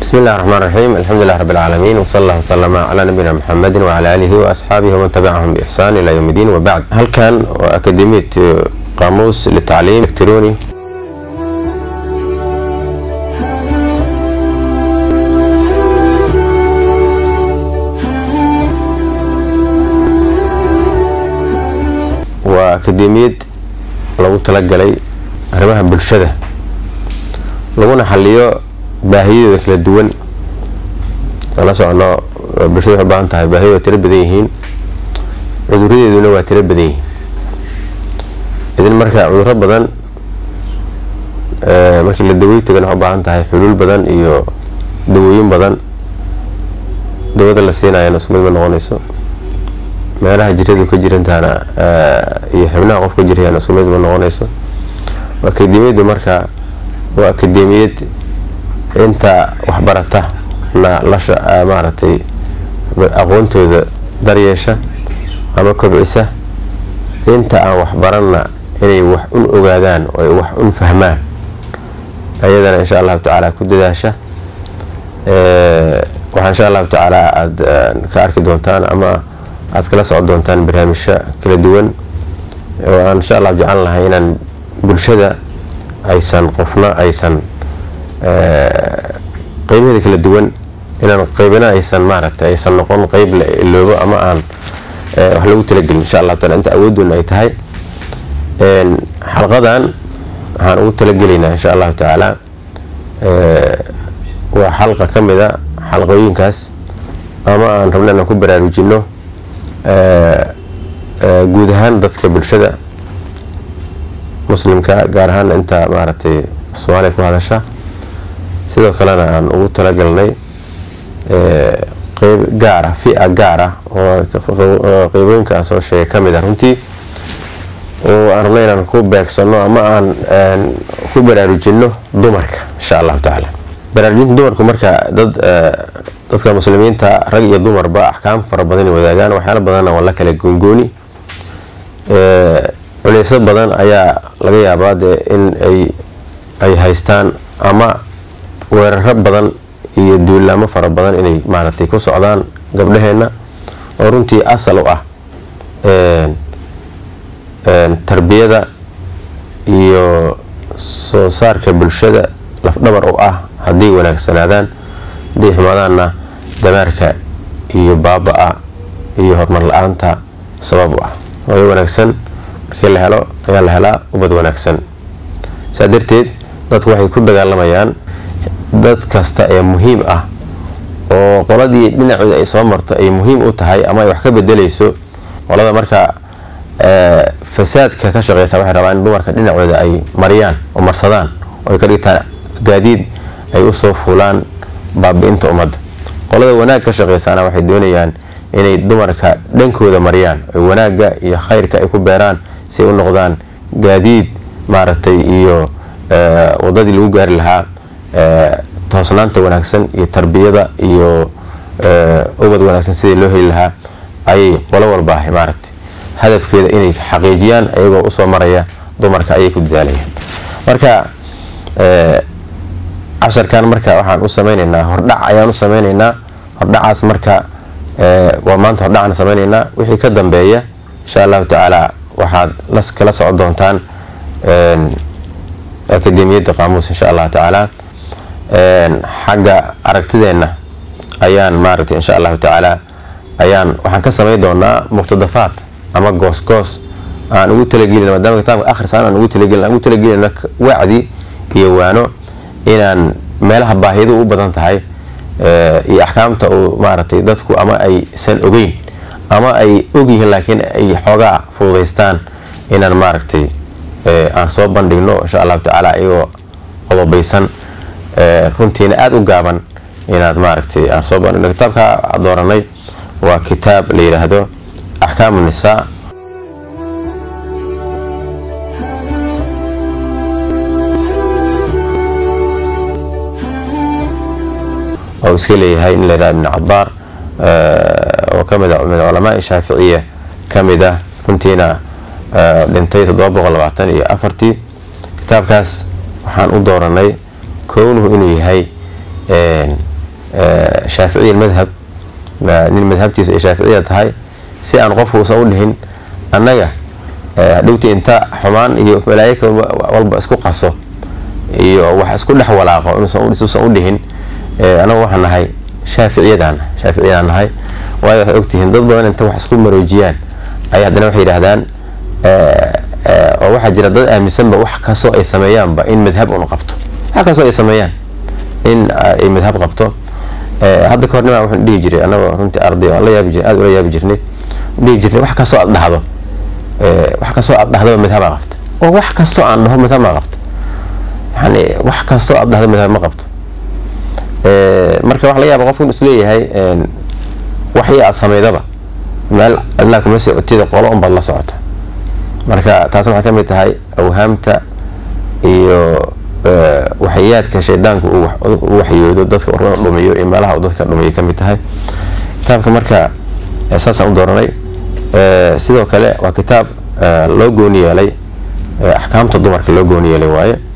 bismi illahi raxmaan raxiim alxamdulilah rabbi alcaalamiin wsala allah wsalama calaa nabiyina muxamedin wacala aalihi waasxaabihi waman tabicahum biixsaan ilaa yowm iddiin wabacd halkan waa akademiyat qaamuus litacliim elektroni waa akademiyad lagu talagalay arrimaha bulshada laguna xaliyo baahiyadooda kala duwan aan la socono bulshada waxay u baahan tahay baahiya waa tiro badan yihiin cuduradeeduna waa tiro badan yihiin idin marka cuduro badan markii la dawey tagana waxay u baahan tahay xuluul badan iyo dawooyin badan dawada la siinayana isku mid ma noqonayso meelaha jiradu ka jirantaana iyo xibnaha qof ka jirayana isku mid ma noqonayso akademiyaddu marka waa akademiyad inta waxbarata na lasha maaragtay aqoontooda daryeesha ama kobcisa inta aan waxbaranna inay wax un ogaadaan oo ay wax un fahmaan ayadana insha allahu tacaala ku dadaasha waxaa insha allahu tacaala aada ka arki doontaan ama aada kala socon doontaan barnaamijyo kala duwan oo aan insha allah jeclan lahay inaan bulshada aysan qofna aysan qeybaheeda kala duwan inaan qeybina aysan maaragtay aysan noqon qeyb la iloobo ama aan wax lagu talagelin insha allahu taala inta awooddoona ay tahay xalqadan waxaan ugu talagelaynaa insha allahu tacaala waa xalqa ka mid a xalqooyinkaas ama aan rabna inaan ku baraarujino guud ahaan dadka bulshada muslimka gaar ahaan inta maaragtay soomaaliya ku hadasha sidoo kalena aan ugu talagalnay qeyb gaara fi-a gaar ah oo qeybooyinka aan soo sheegay ka mid ah runtii oo aan rabnay inaan ku beegsano ama aan ku baraarujino dumarka insha allahu tacaala baraarujinta dumarku marka dad dadka muslimiinta rag iyo dumarba axkaam fara badan wadaagaan waxyaala badanna waa la kala goongooni culeysyo badan ayaa laga yaabaa dee in ay ay haystaan ama weeraro badan iyo duulaamo fara badan inay maaragtay ku socdaan gabdhaheenna oo runtii asal u ah tarbiyada iyo soo saarka bulshada lafdhabar u ah hadday wanaagsanaadaan hadday xumaadaanna damaarka iyo baaba-a iyo horumar la-aanta sabab u ah hooyo wanaagsan markii la helo ayaa la helaa ubad wanaagsan saa darteed dadku waxay ku dagaalamayaan dad kasta ee muhiim ah oo qoladii dhinacooda ay soo marto ay muhiim u tahay ama ay wax ka bedelayso qolada marka fasaadka ka shaqeysa waxay rabaan in dumarka dhinacooda ay mariyaan oo marsadaan oo ay ka dhigtaan gaadiid ay usoo fuulaan baabi-inta ummadda qolada wanaag ka shaqeysaana waxay doonayaan inay dumarka dhankooda mariyaan oy wanaagga iyo khayrka ay ku beeraan si ay u noqdaan gaadiid maaragtay iyo wadadii lagu gaari lahaa toosnaanta wanaagsan iyo tarbiyada iyo ubad wanaagsan sidii loo heli lahaa ayay qolo walba maaragtay hadafkeeda inay xaqiijiyaan ayagoo usoo maraya dumarka ayay ku dadaalayaan marka casharkan marka waxaan u sameyneynaa hordhac ayaan u sameyneynaa hordhacaas marka waa maanta hordhacaan sameyneynaa wixii ka dambeeya insha allahu tacaala waxaad las kala socon doontaan akademiyadda qaamuus insha allahu tacaala xagga aragtideenna ayaan maaragtay insha allahu tacaala ayaan waxaan ka sameyn doonaa muqtadafaad ama goos-goos aan ugu talagelin maadaama kitaabka akhrisaan aan ugu talagelin aan ugu talagelina wacdi iyo waano inaan meelaha baahiyadu u badan tahay iyo axkaamta uu maaragtay dadku ama aysan ogeyn ama ay ogyihiin laakiin ay xoogaa fududaystaan inaan maaragtay aan soo bandhigno insha allahu tacaala iyagoo qodobaysan runtiina aada u gaaban inaad maaragtay aan soo bandhigno kitaabka dooranay waa kitaab la yidhaahdo axkaamu nisaa oo iska leeyahay in la yidhaha ibn cadaar oo kamid a min culamaai shaaficiya kamid ah runtiina dhintay toddoba boqol labaatan iyo afartii kitaabkaas waxaan u dooranay kownuhu inuu yahay shaaficiya madhab nin madhabtiisu ay shaaficiya tahay si aan qofku uusan u dhihin annaga hadhowti inta xumaan iyo malaayika walba isku qaso iyo wax isku dhex walaaqo inuusan u dhihin anagu waxaan nahay shaaficiyadaan shaaficiyadaan nahay waayo waxay ogtihiin dad badan inta wax isku maroojiyaan ay haddana waxay yidhaahdaan oo waxaa jira dad aaminsanba wax kastoo ay sameeyaanba in madhab un qabto wax kastoo ay sameeyaan in ay madhab qabto hadda kahor nimaa wuxuu dhihi jiray anagoo runtii arday aan la yaabi jir aada ula yaabi jirnay dhihi jirnay wax kastoo aad dhahdo wax kastoo aad dhahdaba madhabaa qabta oo wax kastoo aan dhaho madhab maa qabta yani wax kastoo aad dhahdo madhab ma qabto marka waxa laga yaaba qofku inu isleeyahay waxii aad samaydaba meel adnaa kuma sii cotida qolo unbaad la socota marka taasna waxay ka mid tahay awhaamta iyo waxyaadka shaydaanku u waxyoodo dadka urada dhumiyo iyo meelaha uu dadka dhumiyo ka mid tahay kitaabka marka saasaan u dooranay sidoo kale waa kitaab loo gooni yeelay axkaamta dumarka loo gooni yeelay waaye